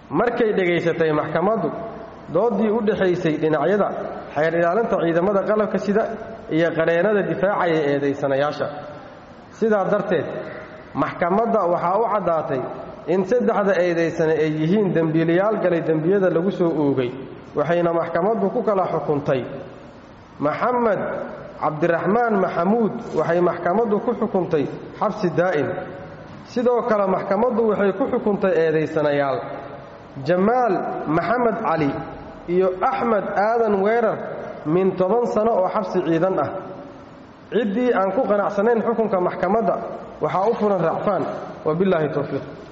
markay dhegaysatay maxkamaddu dooddii u dhexaysay dhinacyada xeer ilaalinta ciidamada qalabka sida iyo qareennada difaacaya eedaysanayaasha sidaa darteed maxkamadda waxaa u caddaatay in saddexda eedaysane ay yihiin dembiilayaal galay dembiyada lagu soo oogay waxayna maxkamaddu ku kala xukuntay maxamed cabdiraxmaan maxamuud waxay maxkamaddu ku xukuntay xabsi daa'im sidoo kale maxkamaddu waxay ku xukuntay eedaysanayaal jamaal maxamed cali iyo axmed aadan weerar min toban sano oo xabsi ciidan ah ciddii aan ku qanacsanayn xukunka maxkamadda waxaa u furan racfaan wabillaahi towfiiq